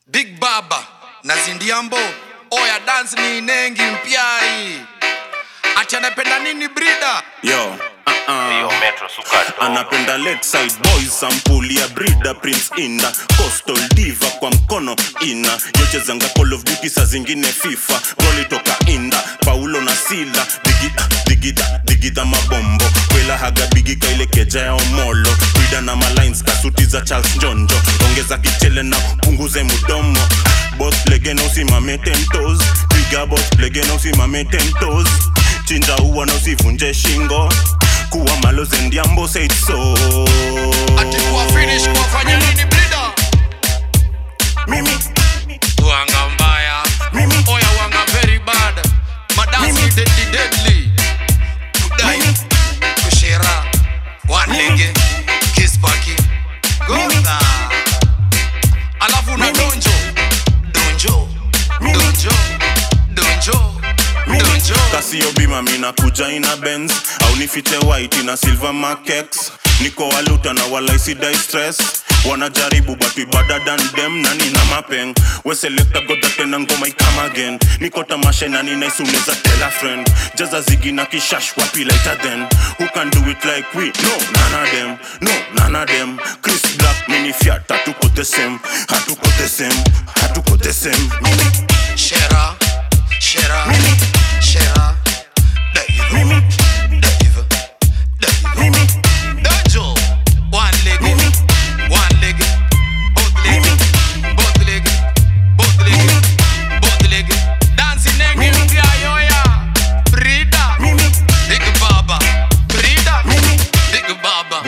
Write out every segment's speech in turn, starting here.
big baba na zindiambo oya dance ni inengi mpyai ati anapenda nini brida yo uh-uh. Yo, Metro Sukato. anapenda lakeside boys sampuli ya brida prince inda coastal diva kwa mkono ina yochezanga call of duty saa zingine fifa goli toka inda paulo na sila digida digida digida mabombo kwela haga bigika ile keja ya omolo brida na malines kasuti za charles njonjo ongeza kichele na punguze mudomo bos legena usimame tentos piga bos legena usimame tentos chinja uwa na usivunje shingo kuwa maloze ndiambo said so ati kuwa finish kuwafanya nini brida mimi wanga mbaya Mimi. oya wanga very bad madansi Mimi. deadly deadly kudai Mimi. kushera wanlege kispaki goza alafu na Mimi. donjo donjo Mimi. donjo donjo donjo kasio bima mina kuja ina benz au nifiche white na silver makex niko waluta na walaisi die stress wanajaribu but we better than them na nina mapeng weselekta goda tena ngoma ikama again niko tamasha na ninaisuneza tela friend jaza zigi na kishash wapi later then who can do it like we no none of them no none of them chris black mini fiat hatuko the same hatuko the same hatuko the same mimi Shera, Shera, Mimi. Shera, Dave, Mimi. Dave, Dave, mimi Dojo, one leg, Mimi. one leg, both leg, Mimi. both leg, both leg, both leg, dancing nengi Mimi. mpya yoya, Brida, mimi Big Baba, Brida, Mimi. Big Baba,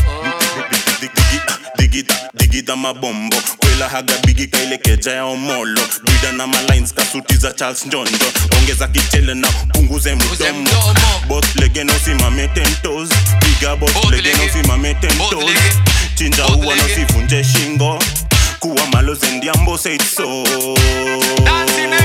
digida digida mabombo kwela haga bigika ile keja ya omolo bida na malines kasuti za charles njondo ongeza kichele na punguze Punguze mdomo mdomo. bos legena usimame tentos piga bos Both legena lege. usimame Both tentos lege. chinja Both uwa na lege. usivunje shingo kuwa maloze ndiambo said so dancing nengi